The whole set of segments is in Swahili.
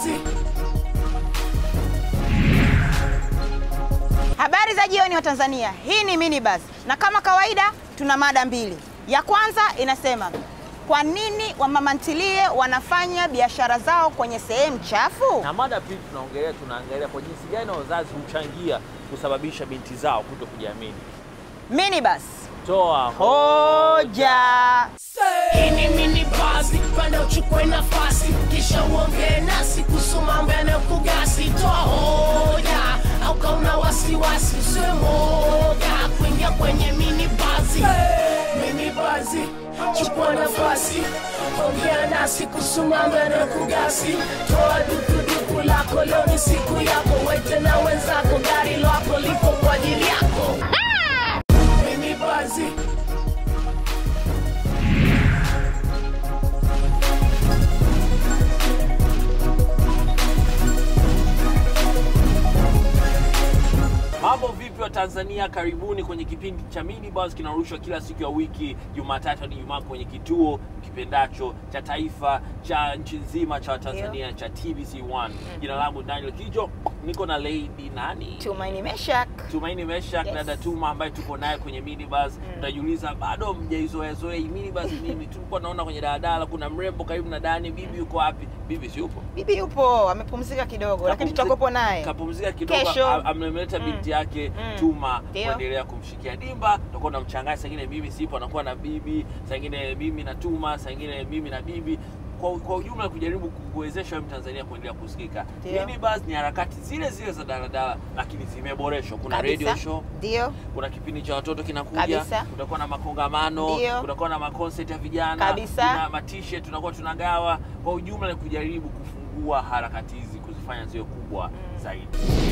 Habari za jioni wa Tanzania. Hii ni Minibus na kama kawaida tuna mada mbili. Ya kwanza inasema kwa nini wamama ntilie wanafanya biashara zao kwenye sehemu chafu? Na mada pili tunaongelea tunaangalia kwa jinsi gani wazazi huchangia kusababisha binti zao kuto kujiamini. Minibus. Toa Hoja. Hii ni mini basi, panda uchukue nafasi, kisha uongee nasi kuhusu mambo yanayokugasi. Toa hoja au kauna wasiwasi, usiwe moga kuingia kwenye mini basi. Mini basi, chukua nafasi, ongea nasi kuhusu mambo yanayokugasi. Toa dukuduku lako, leo ni siku yako, wete na wenzako, gari lako lipo kwa ajili yako. Mini basi. Mambo vipi wa Tanzania, karibuni kwenye kipindi cha Minibus kinarushwa kila siku ya wiki Jumatatu hadi Ijumaa kwenye kituo kipendacho cha taifa cha nchi nzima cha Tanzania cha TBC1. Jina langu Daniel Kijo, niko na lady nani? Tumaini Meshak. Tumaini Meshak Yes. na Datuma ambaye tuko naye kwenye minibus. Utajiuliza bado mjaizoeazoea hii minibus nini? Tulikuwa naona kwenye daladala kuna mrembo karibu na Dani, bibi yuko wapi? Bibi si yupo? Bibi yupo amepumzika kidogo, lakini Kapumzika- tutakopo naye. kapumzika kidogo, Kesho. a- amemleta Mm. binti yake Mm. Tuma Ndio. kuendelea kumshikia dimba. Tutakuwa na mchanganya, saa ingine mimi sipo, anakuwa na bibi, saa ingine mimi na Tuma, saa ingine mimi na bibi kwa, kwa ujumla kujaribu kuwezesha wewe Mtanzania kuendelea kusikika. Ndio. Minibus ni harakati zile zile za daladala, lakini zimeboreshwa. Kuna Kabisa. radio show, Ndio. kuna kipindi cha watoto kinakuja, Kabisa. kutakuwa na makongamano, Ndio. kutakuwa na makonsert ya vijana, Kabisa. kuna matishe tunakuwa tunagawa. Kwa ujumla ni kujaribu kufungua harakati hizi kuzifanya ziwe kubwa zaidi.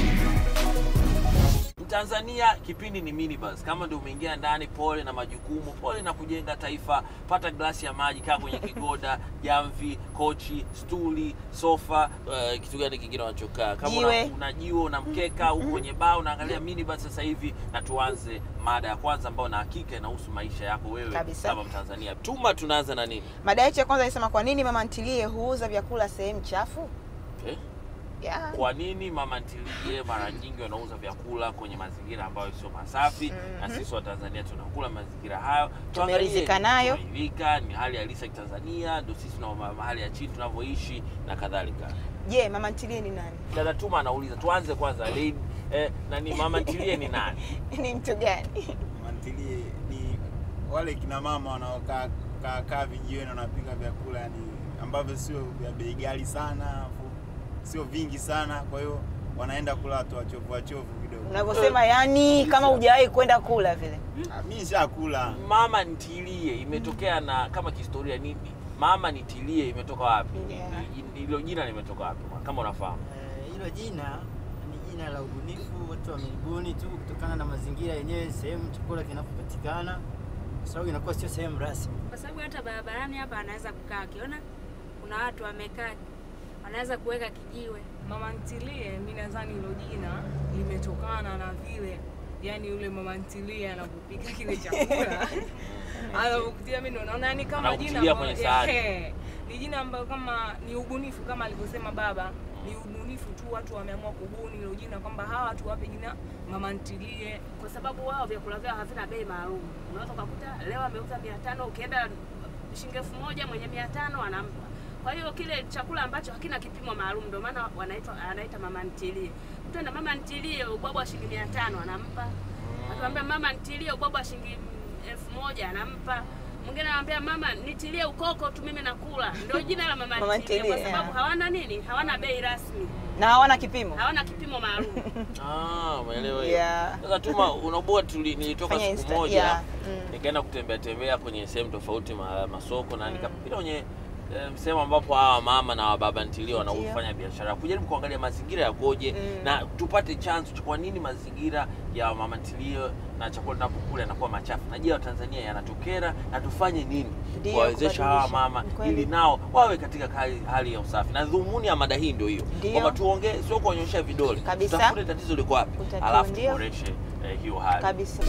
Tanzania kipindi ni minibus. Kama ndio umeingia ndani, pole na majukumu, pole na kujenga taifa. Pata glasi ya maji, kaa kwenye kigoda, jamvi, kochi, stuli, sofa, uh, kitu gani kingine unachokaa kama Jiwe. una, una jiwe una mkeka uko kwenye baa unaangalia minibus sasa hivi, na tuanze mada ya kwanza ambayo na hakika inahusu maisha yako wewe Kabisa. kama Mtanzania. Tuma, tunaanza na nini? Mada yetu ya kwanza inasema kwa nini mama ntilie huuza vyakula sehemu chafu? Eh? Yeah. Kwa nini mama ntilie mara nyingi wanauza vyakula kwenye mazingira ambayo sio masafi na sisi wa Tanzania tunakula mazingira hayo. Tuangalie, Tumeridhika nayo. Tumeridhika, ni hali halisi ya Tanzania, ndio sisi na ma- mahali ya chini tunavyoishi na kadhalika. Je, mama ntilie ni nani? Dada Tuma anauliza, tuanze kwanza lady, eh, nani mama ntilie ni nani? ni mtu gani? mantilie ni wale kina mama wanaokaa kaa kaa vijiweni wanapika vyakula yani ambavyo sio vya bei ghali sana afu sio vingi sana kwa hiyo wanaenda kula watu wachovu wachovu kidogo Unavyosema yani kama hujawahi kwenda kula vile. Ah, mi nishakula Mama ntilie imetokea na kama kihistoria nini? Mama nitilie imetoka wapi? Yeah. Hilo jina limetoka wapi? Kama unafahamu. Eh, Hilo jina ni jina la ubunifu, watu wamelibuni tu kutokana na mazingira yenyewe, sehemu chakula kinapopatikana, kwa sababu inakuwa sio sehemu rasmi. kwa sababu hata barabarani hapa anaweza kukaa akiona kuna watu wamekaa, wanaweza kuweka kijiwe. Mama ntilie, mi nadhani hilo jina limetokana na vile, yani yule mama ntilie anapopika kile chakula anapokutia, mi ndo naona yani kama jina Anakutilia ambalo- kwenye sahani. Ehe. ni jina ambayo kama ni ubunifu, kama alivyosema baba, ni ubunifu tu, watu wameamua kubuni hilo jina kwamba hawa watu wape jina mama ntilie. kwa sababu wao vyakula vyao havina bei maalum. Unaweza ukakuta leo ameuza mia tano, ukienda shilingi elfu moja mwenye mia tano anampa. Kwa hiyo kile chakula ambacho hakina kipimo maalum, ndio maana wanaitwa anaita mama ntilie. Mtu anaenda mama ntilie, ubwabwa wa shilingi mia tano anampa. Akiambia mama ntilie, ubwabwa wa shilingi elfu moja anampa. Mwingine anamwambia mama nitilie ukoko tu mimi nakula. Ndio jina la mama, Mama ntilie, kwa ntilie, sababu yeah. hawana nini, hawana bei rasmi, Na hawana kipimo. hawana kipimo maalum. Ah, umeelewa hiyo. Yeah. Sasa Tuma, unaboa tuli nilitoka Fanya siku Insta- moja yeah, mm. nikaenda kutembea tembea kwenye sehemu tofauti ma, masoko na nikapita kwenye eh, sehemu ambapo hawa mama na wababa ntilio wanaofanya biashara kujaribu kuangalia mazingira yakoje Mm. na tupate chanzo cha kwa nini mazingira ya mama ntilio na chakula tunapokula yanakuwa machafu na je Watanzania yanatokera na tufanye nini Ndio, kuwawezesha hawa kubadilisha. mama Ni kweli. ili nao wawe katika hali, hali ya usafi na dhumuni ya mada hii ndio hiyo Ndio. kwamba tuongee sio kuonyesha vidole Kabisa. tutafute tatizo liko wapi Kutatua, alafu ndio. tuboreshe eh, hiyo hali Kabisa.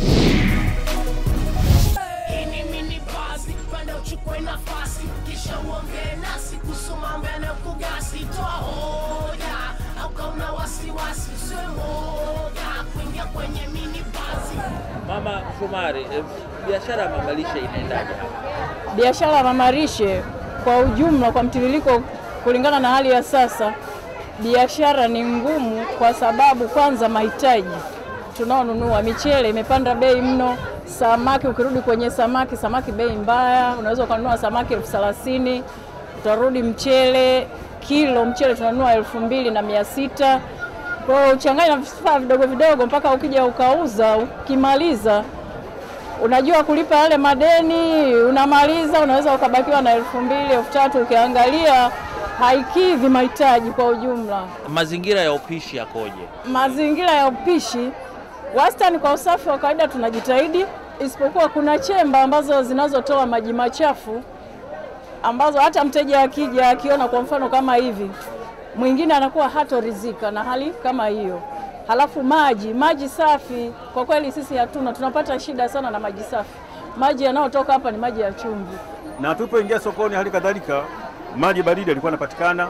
Hii ni mini basi, panda uchukue nafasi, kisha uongee nasi kuhusu mambo yanayokugasi. Toa hoja wasiwasi usiwe moga kuingia kwenye mini basi Mama Shomari, eh, biashara ya mamalishe inaendaje hapa? biashara ya mamarishe kwa ujumla, kwa mtiririko, kulingana na hali ya sasa, biashara ni ngumu kwa sababu kwanza mahitaji tunaonunua, michele imepanda bei mno, samaki, ukirudi kwenye samaki, samaki bei mbaya, unaweza ukanunua samaki elfu thelathini utarudi mchele kilo mchele tunanunua elfu mbili na mia sita kwa hiyo uchanganya na vifaa vidogo vidogo mpaka ukija ukauza, ukimaliza unajua kulipa yale madeni, unamaliza unaweza ukabakiwa na elfu mbili elfu tatu ukiangalia haikidhi mahitaji kwa ujumla. Mazingira ya upishi yakoje? Mazingira ya upishi wastani, kwa usafi wa kawaida tunajitahidi, isipokuwa kuna chemba ambazo zinazotoa maji machafu ambazo hata mteja akija akiona kwa mfano kama hivi, mwingine anakuwa hatorizika na hali kama hiyo. Halafu maji, maji safi kwa kweli sisi hatuna, tunapata shida sana na maji safi. Maji yanayotoka hapa ni maji ya chumvi. na tulipoingia sokoni, hali kadhalika maji baridi yalikuwa yanapatikana,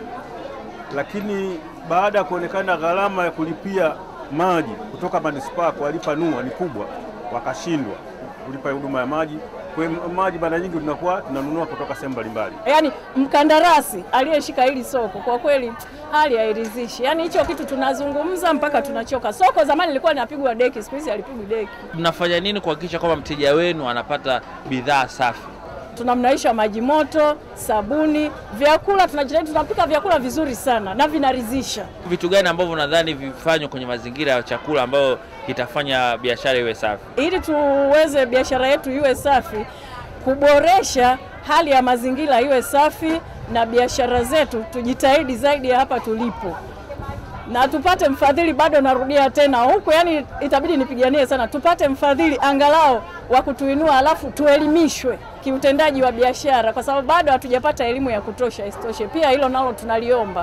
lakini baada ya kuonekana gharama ya kulipia maji kutoka manispaa kuwalipa NUA ni kubwa, wakashindwa kulipa huduma ya maji. Kwa hiyo maji mara nyingi tunakuwa tunanunua kutoka sehemu mbalimbali. Yaani mkandarasi aliyeshika hili soko kwa kweli hali hairidhishi. Yaani hicho kitu tunazungumza mpaka tunachoka. Soko zamani lilikuwa linapigwa deki, siku hizi halipigwi deki. Mnafanya nini kuhakikisha kwamba mteja wenu anapata bidhaa safi? tunamnaisha maji moto, sabuni, vyakula tunajitahidi, tunapika vyakula vizuri sana na vinaridhisha. Vitu gani ambavyo nadhani vifanywe kwenye mazingira ya chakula ambayo itafanya biashara iwe safi? Ili tuweze biashara yetu iwe safi, kuboresha hali ya mazingira iwe safi na biashara zetu tujitahidi zaidi ya hapa tulipo na tupate mfadhili. Bado narudia tena huku, yani itabidi nipiganie sana, tupate mfadhili angalau wa kutuinua, alafu tuelimishwe kiutendaji wa biashara, kwa sababu bado hatujapata elimu ya kutosha. Isitoshe pia hilo nalo tunaliomba.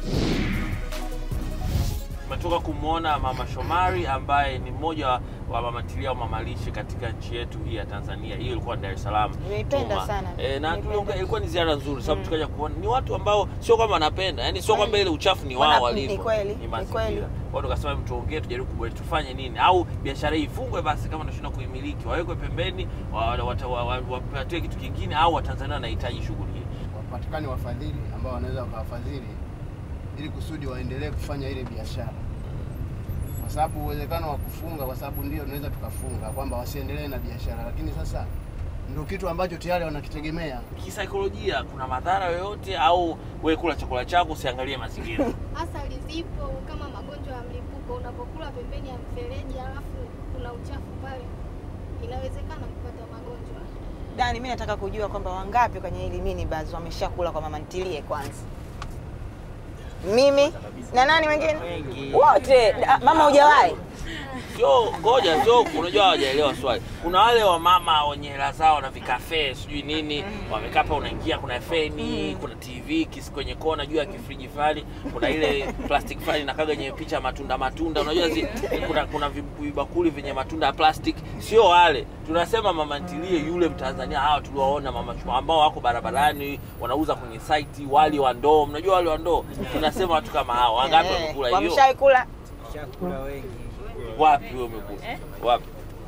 Tumetoka kumwona Mama Shomari ambaye ni mmoja wa- wa mamatilia au mamalishe katika nchi yetu hii ya Tanzania. Hiyo ilikuwa Dar es Salaam. Nimeipenda Tuma. sana. E, na Nimeipenda. tuliongea- ilikuwa ni ziara nzuri sababu tukaja kuona ni watu ambao sio kwamba wanapenda, yani sio kwamba ile uchafu ni Wana- wao ni walivyo. kweli, Ni ni mazingira. kweli. Kwa hiyo tukasema hebu tuongee, tujaribu kuboresha, tufanye nini au biashara hii ifungwe basi, kama tunashindwa kuimiliki, wawekwe pembeni, wa- wata- wa- wa- wapatiwe kitu kingine, au Watanzania wanahitaji shughuli hii. wapatikane wafadhili ambao wanaweza wakawafadhili ili kusudi waendelee kufanya ile biashara, kwa sababu uwezekano wa kufunga, kwa sababu ndio tunaweza tukafunga kwamba wasiendelee na biashara, lakini sasa ndio kitu ambacho tayari wanakitegemea. Kisaikolojia kuna madhara yoyote, au wewe kula chakula chako usiangalie mazingira? Athari zipo kama magonjwa ya mlipuko. Unapokula pembeni ya mfereji alafu kuna uchafu pale, inawezekana kupata magonjwa. Dani, mimi nataka kujua kwamba wangapi kwenye hili minibus wameshakula kwa mama ntilie kwanza. Mimi na nani wengine? Wote. Da- Mama hujawahi? Sio, ngoja, sio, unajua hawajaelewa swali. Kuna wale wamama wenye hela zao na vikafe sijui nini, wamekaa hapa, unaingia, kuna feni, kuna TV kisi kwenye kona juu ya kifriji fulani, kuna ile plastic fulani inakaga yenye picha ya matunda matunda, unajua zi, kuna kuna vibakuli vyenye matunda ya plastic. Sio wale, tunasema mama ntilie yule Mtanzania, hawa tuliwaona mama chuma ambao wako barabarani wanauza kwenye site wali wa ndoo, mnajua wali wa ndoo, tunasema watu kama hao. Wangapi Eh, wamekula hiyo? Wameshawahi kula? Chakula wengi. Wapi wewe umekula? Wapi?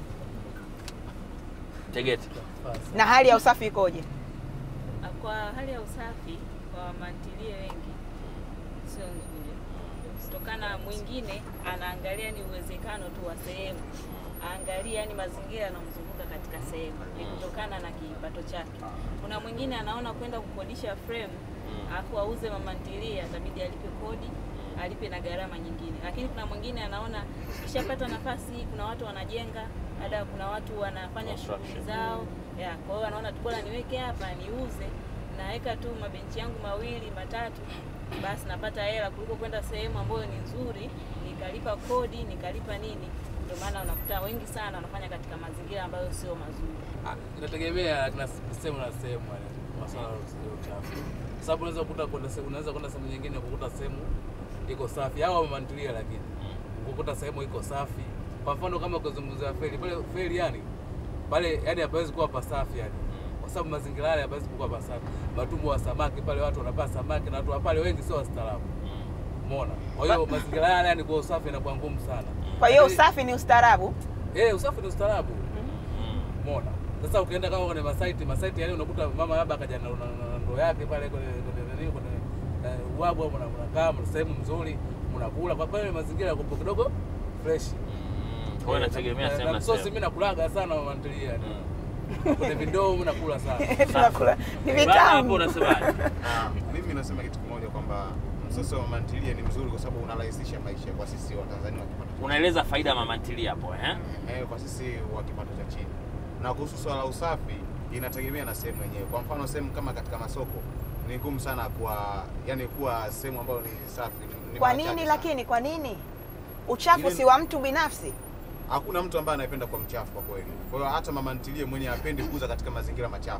Tegete. Na hali ya usafi ikoje? Kwa hali ya usafi kwa mantilie wengi sio nzuri, kutokana mwingine anaangalia ni uwezekano tu wa sehemu, aangalia yani mazingira yanamzunguka katika sehemu, ni kutokana na kipato chake. Kuna mwingine anaona kwenda kukodisha frame alafu auze mamantilie, atabidi alipe kodi alipe na gharama nyingine, lakini kuna mwingine anaona kishapata nafasi, kuna watu wanajenga, labda kuna watu wanafanya shughuli zao ya, kwa hiyo anaona tu bora niweke hapa niuze, naweka tu mabenchi yangu mawili matatu, basi napata hela kuliko kwenda sehemu ambayo ni nzuri, nikalipa kodi nikalipa nini. Ndio maana unakuta wengi sana wanafanya katika mazingira ambayo sio mazuri. Ah, inategemea na sehemu na sehemu yani masuala ya uchafu. Sababu unaweza kukuta kwenda sehemu unaweza kwenda sehemu nyingine kukuta sehemu iko safi au wamemantilia, lakini kukuta sehemu iko safi. Kwa mfano kama kuzungumzia feri pale, feri yani pale yani hapawezi kuwa pasafi yani, kwa sababu mazingira yale hapawezi kuwa pasafi. Matumbo wa samaki pale, watu wanapaa samaki na watu wa pale wengi sio wastaarabu. Umeona? Kwa hiyo mazingira yale yani kwa usafi inakuwa ngumu sana. Kwa hiyo Lakini- usafi ni ustaarabu. Eh, usafi ni ustaarabu. Umeona? Sasa ukienda kama kwenye masaiti, masaiti yale unakuta mama labda akaja na na- na ndoo yake pale kwenye kwenye nani kwenye eh, uwabu au mna- mnakaa mna sehemu nzuri, mnakula. Kwa kweli mazingira yako kidogo fresh. Kwa hiyo inategemea sehemu na na sosi sehemu. mimi nakulaga sana mama ntilia. Kwenye vindoo mimi nakula sana. Tunakula. Ni Bana, vitamu. hapo unasemaje? Mimi nasema kitu kimoja kwamba msoso wa mama ntilie ni mzuri kwa sababu unarahisisha maisha kwa sisi wa Tanzania wa kipato cha Unaeleza faida ya mama ntilie hapo eh? eh, kwa sisi wa kipato cha chini. Na kuhusu swala la usafi inategemea na sehemu yenyewe. Kwa mfano sehemu kama katika masoko ni ngumu sana kwa yani kuwa sehemu ambayo ni safi. ni- ni Kwa mara chache nini sana. lakini kwa nini? Uchafu Ile- si wa mtu binafsi. Hakuna mtu ambaye anapenda kwa mchafu kwa kweli. Kwa hiyo hata mama ntilie mwenye hapendi kuuza katika mazingira machafu.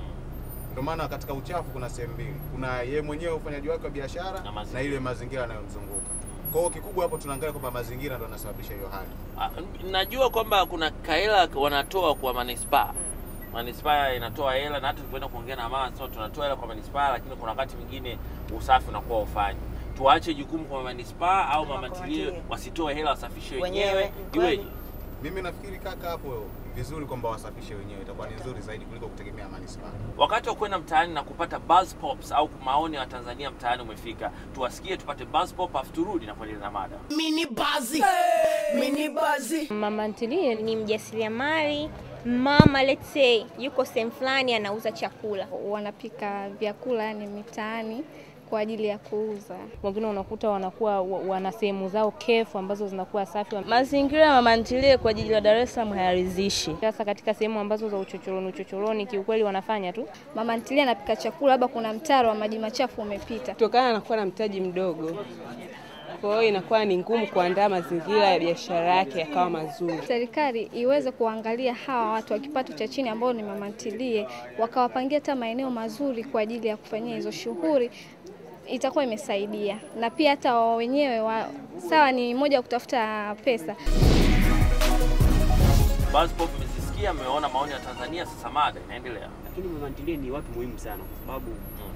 Ndio maana katika uchafu kuna sehemu mbili. Kuna yeye mwenyewe ufanyaji wake wa biashara na, mazingira. ile mazingira yanayomzunguka. Kwa hiyo kikubwa hapo tunaangalia kwamba mazingira ndio yanasababisha hiyo hali. Ah, Najua kwamba kuna kahela wanatoa kwa manispaa. Manispaa inatoa hela na hata tulipoenda kuongea na mama sema tunatoa hela kwa manispaa, lakini kuna wakati mwingine usafi unakuwa ufanyi. Tuache jukumu kwa manispaa au mama ntilie ntilie. wasitoe hela wasafishe Wenyewe, wenyewe. Iweje? Mimi nafikiri kaka, hapo vizuri kwamba wasafishe wenyewe, itakuwa ni nzuri zaidi kuliko kutegemea manispaa. Wakati wa kwenda mtaani na kupata buzz pops au maoni ya Tanzania mtaani umefika, tuwasikie tupate buzz pop afu turudi na kuendeleza mada. Mini bazi, mini bazi. Mama ntilie ni mjasiriamali mama, let's say yuko sehemu fulani anauza chakula, wanapika vyakula yani mitaani kwa ajili ya kuuza. Wengine unakuta wanakuwa wa- wana sehemu zao kefu ambazo zinakuwa safi. Mazingira ya mama ntilie kwa jiji la Dar es Salaam hayaridhishi. Sasa katika sehemu ambazo za uchochoroni uchochoroni, kiukweli wanafanya tu Mama ntilie anapika chakula, labda kuna mtaro wa maji machafu umepita. kutokana na kuwa na mtaji mdogo. Kwa hiyo inakuwa ni ngumu kuandaa mazingira ya biashara yake yakawa mazuri. Serikali iweze kuangalia hawa watu wa kipato cha chini ambao ni mama ntilie, wakawapangia hata maeneo mazuri kwa ajili ya kufanyia hizo shughuli, itakuwa imesaidia, na pia hata wao wenyewe wa, sawa ni moja ya kutafuta pesa, Buzz pop mmezisikia, mmeona maoni ya Tanzania, sasa mada inaendelea. lakini mama ntilie ni watu muhimu sana kwa sababu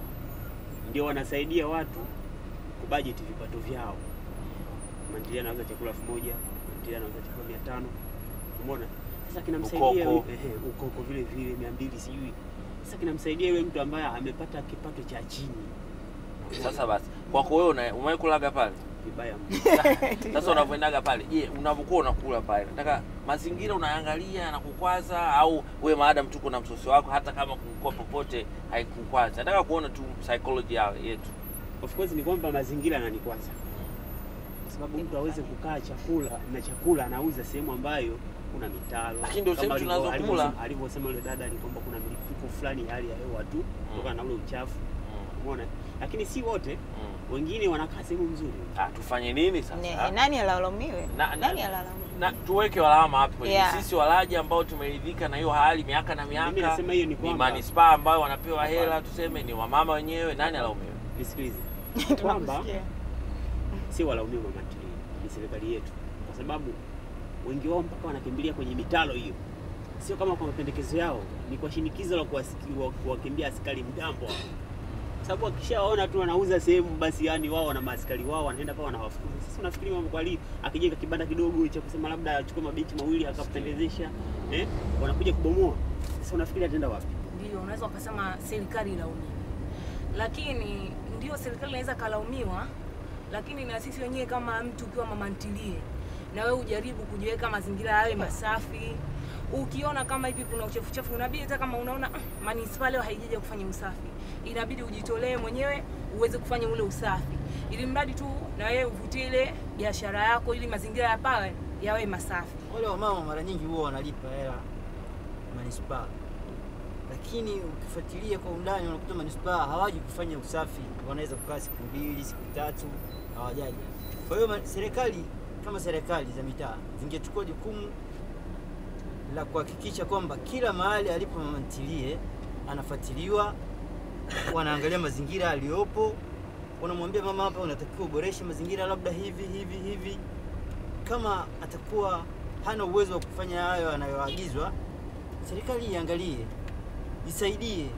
ndio wanasaidia watu kubajeti vipato vyao. Mama ntilie anauza chakula elfu moja mama ntilie anauza chakula mia tano umeona? Sasa kinamsaidia Ukoko. ehe, ukoko vile vile mia mbili sijui. Sasa kinamsaidia yule mtu ambaye amepata kipato cha chini. Sasa basi, kwako wewe una- umewahi kulaga pale? Vibaya Sasa unavyoendaga pale, je, unavyokuwa unakula pale, nataka mazingira unaangalia na kukwaza, au wewe maadam tu kuna msosi wako, hata kama kukua popote haikukwaza? Nataka kuona tu psychology yao yetu. Of course ni kwamba mazingira yananikwaza, kwa sababu mtu aweze kukaa chakula na chakula anauza sehemu ambayo kuna mitaro, Lakini ndio Kama sehemu alivyo- tunazokula. alivyosema- alivyosema yule dada ni kwamba kuna milipuko fulani ya hali ya hewa tu kutokana na ule uchafu, umeona. Lakini si wote, wengine wanakaa sehemu nzuri. Ah, tufanye nini sasa? Ni- Nani alalaumiwe? Na- na- Nani alalaumiwe? na tuweke alama hapo kwenye Yeah. sisi walaji ambao tumeridhika na hiyo hali miaka na Mimi miaka, nasema hiyo ni kwamba- manispaa ambayo wanapewa hela, tuseme ni wamama wenyewe, nani alaumiwe? Nisikilize kwamba si walaumiwe mama ntilie, ni serikali yetu, kwa sababu wengi wao mpaka wanakimbilia kwenye mitalo hiyo, sio kama kwa mapendekezo yao, ni kwa shinikizo la kuwasiki- wa- kuwakimbia askari mgambo hao. sababu wakishaona tu wanauza sehemu, basi yani wao wana maaskari wao wanaenda pale wanawafukuza. Sasa unafikiri mama kwali akijenga kibanda kidogo cha kusema labda achukue mabenchi mawili akapendezesha, eh, wanakuja kubomoa. Sasa unafikiri ataenda wapi? Ndio unaweza ukasema serikali ilaumiwe, lakini ndio serikali inaweza kalaumiwa, lakini na sisi wenyewe kama mtu ukiwa mama ntilie, na wewe ujaribu kujiweka mazingira yawe masafi. Ukiona kama hivi kuna uchafu chafu, inabidi hata kama unaona "Ah, manispaa leo haijaja kufanya usafi, inabidi ujitolee mwenyewe uweze kufanya ule usafi, ili mradi tu na wewe uvutie ile biashara yako, ili mazingira ya pale yawe masafi. Wale wamama mara nyingi huwa wanalipa hela manispaa, lakini ukifuatilia kwa undani unakuta manispaa hawaji kufanya usafi, wanaweza kukaa siku mbili siku tatu hawajaji. Kwa hiyo ma- serikali kama serikali za mitaa zingechukua jukumu la kuhakikisha kwamba kila mahali alipo mama ntilie anafuatiliwa, wanaangalia mazingira aliyopo, wanamwambia mama, hapa unatakiwa uboreshe mazingira, labda hivi hivi hivi. Kama atakuwa hana uwezo wa kufanya hayo anayoagizwa, serikali iangalie, isaidie